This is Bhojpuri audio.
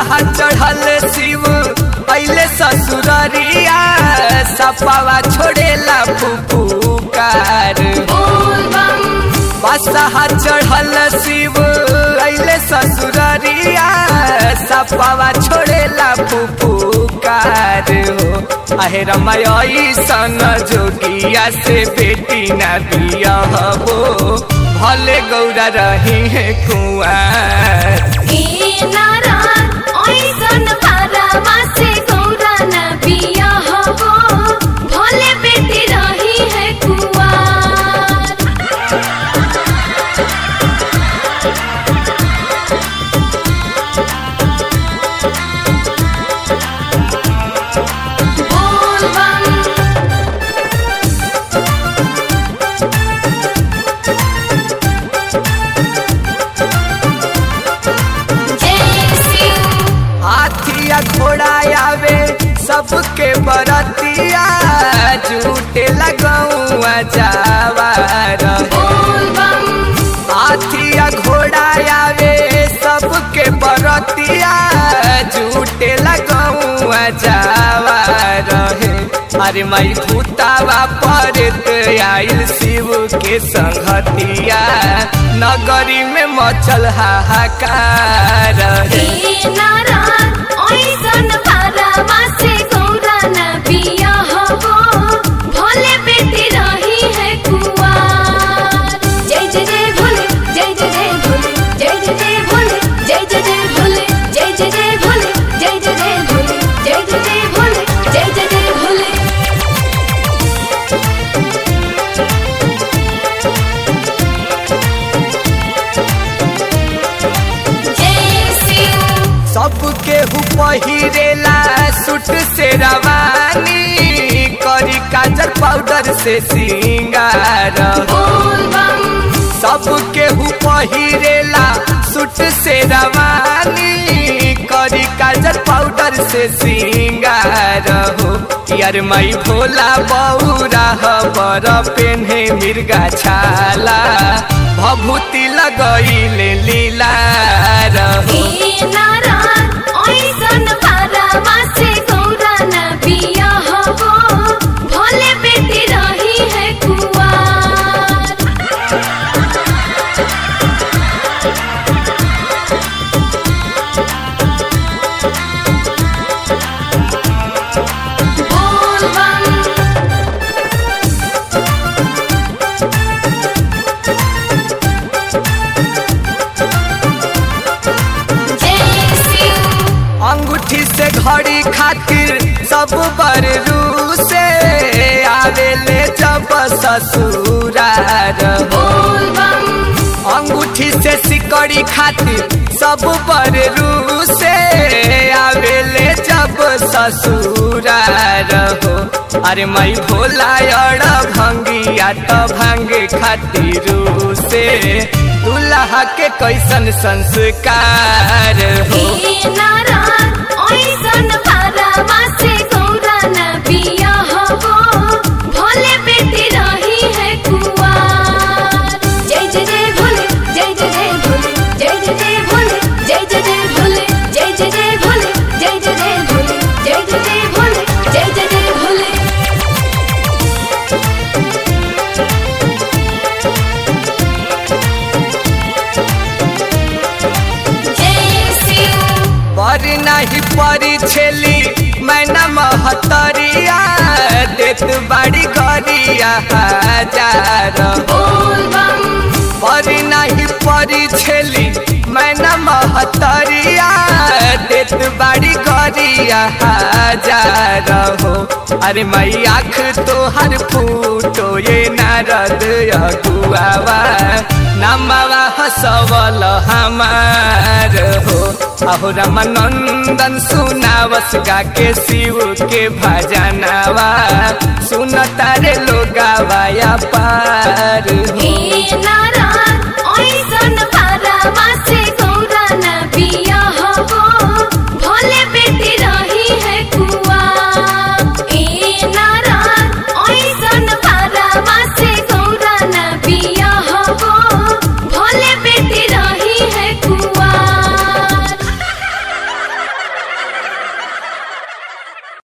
बसहा चढ़ल शिव पहले ससुररिया सपावा छोड़ेला फुफुकार बोल बम बसहा चढ़ल शिव पहले ससुररिया सपावा छोड़ेला फुफुकार हो आहे रमाई सन जोगिया से बेटी ना बिया हो भले गौरा रही है कुआर ए नारायण ऐसन पारावा से गौरा न बिया हबो भले बेटी रही है कुआर बोल बम जय शिव हाथिया घोड़ा आवे सबके बरतिया झूठे लगौआ जावार बोल बम हाथिया घोड़ा आवे सबके बरतिया झूठे लगौआ जावार है अरे मई भूतावा परत आइल शिव के संगतिया नगरी में मचल हाहाकार है ए नारायण ऐसन पारावा से गौरा न बिया हबो भले बेटी रही है कुआर जय जय जय भोले जय जय जय भोले जय जय जय भोले जय जय जय भोले जय जय जय भोले जय जय जय भोले जय जय जय भोले जय जय जय भोले जय शिव सबके हु पहिरेला सूट से रवानी करी काजर पाउडर से सिंगार बोल बम सबके हु पहिरेला सूट से रवानी करी काजर पाउडर से सिंगार हो यार मई भोला बौरा बर पेन्हे मिर्गा छाला भभूति लगैले लीला रहो ए नारायण ऐसन पारावा से गौरा न बिया हबो भले बेटी रही है कुआर बोल बम जय शिव अंगूठी से घड़ी खातिर सब बरू से आवेले जब ससुरार बोल बम अंगूठी से सिकड़ी खातिर सब बरू से आवेले जब ससुरार हो अरे मई भोला अड़ भंगिया तो भांगे खातिर से दुल्हा के कैसन संस्कार हो ए नारायण ऐसन पारावा से गौरा न बिया हबो भले बेटी रही है कुआर जय जय जय भोले जय जय जय भोले जय जय जय भोले जय जय जय भोले जय जय जय भोले जय जय जय भोले जय जय जय भोले जय जय जय भोले जय शिव पर नहीं परी छेली मैना महतरिया देत बाड़ी गरिया हजार बोल बम पर नहीं परी छेली मैना महतरिया देत बाड़ी गरिया हजार हो अरे मई आँख तोहर फूटो ये नारद अगुआवा नमवा हसवल हमार हो अहो रामानंदन सुनावस गा के शिव के भजनवा सुन तारे लोगावा या पार हो ए नारायण ऐसन पारावा